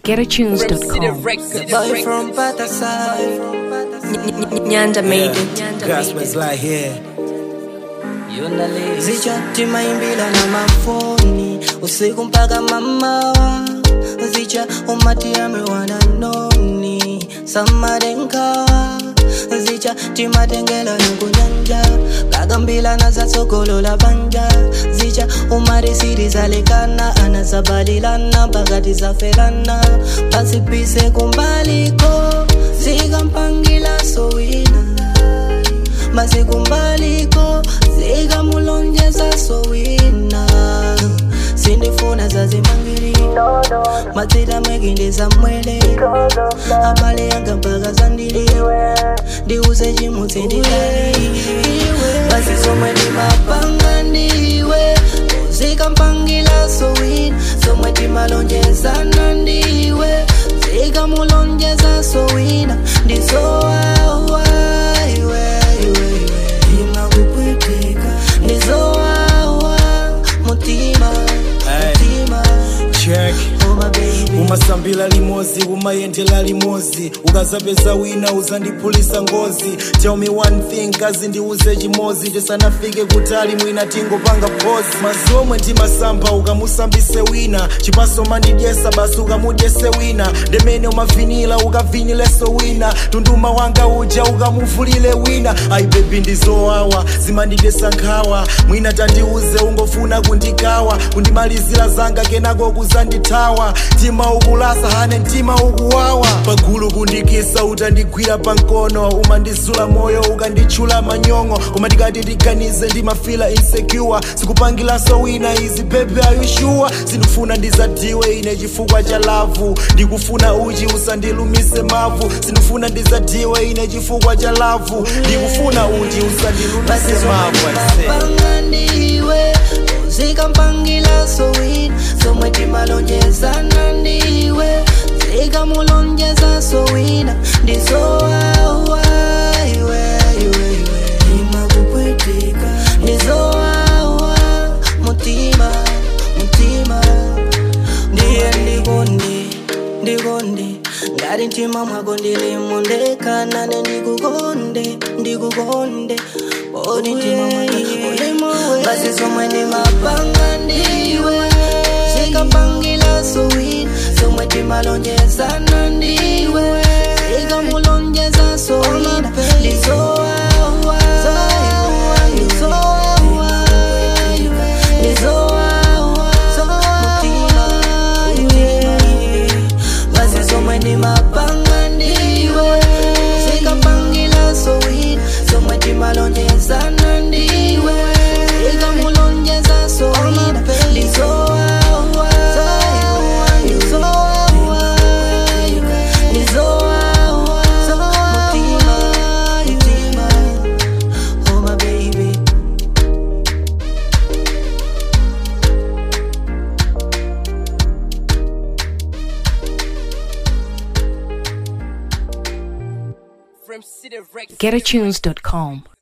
GetAtunes.com. Boy from Patasai. Nyanja made it. Gospel's like here. Zicha maimbila na mafoni usiku mpaka mamawa zicha umati amewana noni samadenkawa zicha timatengela nukunyanja kagambila na zatsogolola banja zicha umari siri zalekana anazabalilana pakati zafelana pasipise kumbaliko zikampangila sowina mazikumbaliko zikamulonjeza sowina sindifuna zazimangili matsita mekindeza mwele amale yanga mpaka zandiliwe ndiuze chimutsi ndidali basisomwe timapanga ndiwe zikampangila sowina somwe timalonjezana ndiwe zikamulonjeza sowina ndizowawa imakupwetika ndizowawa mutima mutima Check. oh my baby umasambila limozi umayendela limozi ukazapeza wina uzandiphulisa ngozi tell me one thing kazi ndiuze chimozi tisanafike kutali mwina tingopanga phosi mazomwe ndimasamba ukamusambise wina chipaso mandidyesa basi ukamudyese wina ndemene umavinila ukavinileso wina tunduma wanga uja ukamuvulile wina ayi bebi ndizowawa zimandidyesa nkhawa mwina tandiuze ungofuna kundikawa kundimalizira zanga kenako kuzandithawa mtima ukulasa hane mtima ukuwawa pagulu kundikisa utandigwira pankono umandizula moyo ukanditchula manyongo koma ndikati ndiganize ndimafila insecure sikupangilaso wina izi bebe ayushuwa sindifuna ndizadiwe ine chifukwa cha lavu ndikufuna uchi usandilumise mavu sindifuna ndizadiwe ine chifukwa cha lavu ndikufuna uchi usandilumise mavu I say. pangandiwe zikampangila sowina somwe timalonjezana ndiwe zikamulonjeza sowina ndizowawa iwe iwe iwe imakupwetika ndizowawa mutima mutima ndiye ndikondi ndikondi ngati mtima mwako ndilimondekanane ndikukonde ndikukonde odi mtima mwako ulimowe basi somwe ndimapanga ndiwe zikapangila sowina somwe timalonjezana ndiwe zikamulonjeza sowina ndizowawa ndizowawa ndizowawa mutima mutima basi somwe ndimapanga ndiwe zikapangila sowina somwe timalonjezana ndiwe zikamulonjeza sowina ndizowawa ndizowawa ndizowawa mutima mutima oh my baby GetAtunes.com.